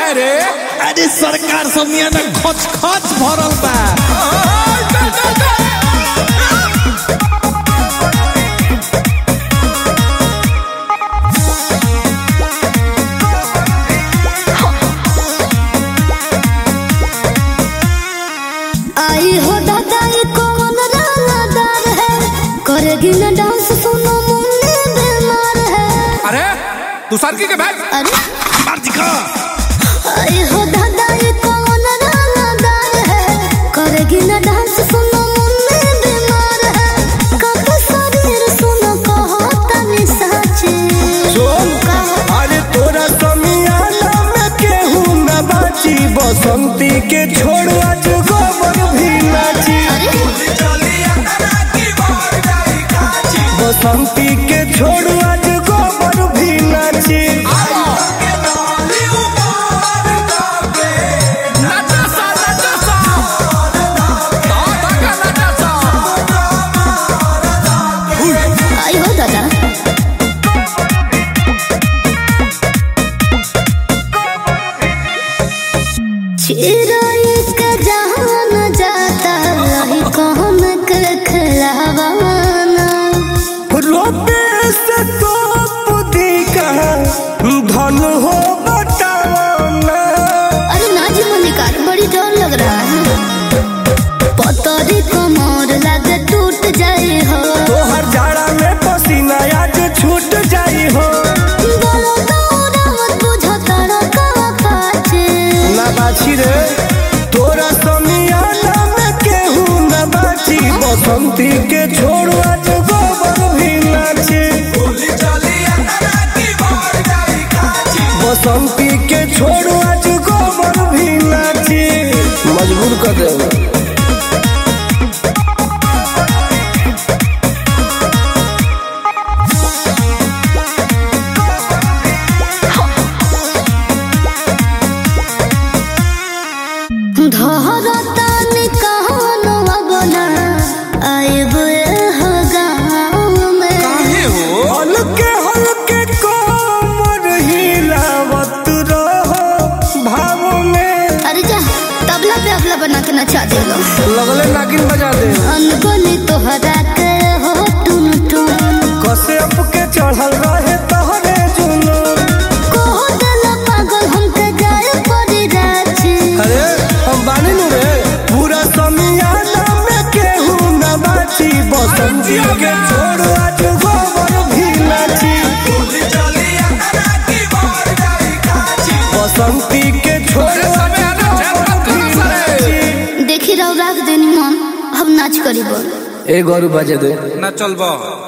रे अरे सरकार सब यहाँ ना खच खच भरल बा आई हो दादा ये कौन रानादार है करेगी ना डांस सुनो मुन्ने बीमार है अरे तू सरकी के बैठ अरे मार दिखा आई हो दादा ये कौन रानादार है करेगी ना डांस सुनो मुन्ने बीमार है कब शरीर सुनो कहो तनी साचे सुन कहो अरे तोरा समियाना में केहू न बाची बसंती के छोड़ आज गोबर भी नाची अरे बसंती के छोड़ आज गोबर भी नाची नचा सा नचा सा दादा का नचा सा आई हो दादा चिराई का जहान जाता रही कौन के खिलावाना रोपे से तो बुद्धि कहाँ धन हो बताना अरे नाजी मलिकार बड़ी डर लग रहा है पतरी कमर लगे टूट जाए हो तोहर जाड़ा में पसीना आज छूट जाई हो बोलो दौड़ा मत बुझो तारा का पाछे ना बाछी रे तोरा समियाना में केहू न बाची बसंती के छोड़ आज गोबर भी नाची बसंती के छोड़ आज गोबर भी नाची मजबूर कर दे धरता निकान बना आइब हो गाँव में काहे हो हल्के हल्के कोमर हिलावत रहो भाव में अरे जा तबला पे अबला बना के नचा दे लो लगले नागिन बजा दे अनगोली तोहरा के हो टुन टुन कसे अप के चढ़ल रहे तहरे जुनून कोहो देला पागल हमके जाए पड़ी राछी अरे हम बानी नु रे पूरा समियाना में केहू न बाची बसंती के छोड़ आज गोबर भी नाची बसंती के छोड़ अरे आज समय आना चैन मत गोबर भी करना सारे देखी रहो राख देनी मन अब नाच करी बोल ए गौरू बजे दे ना चलबो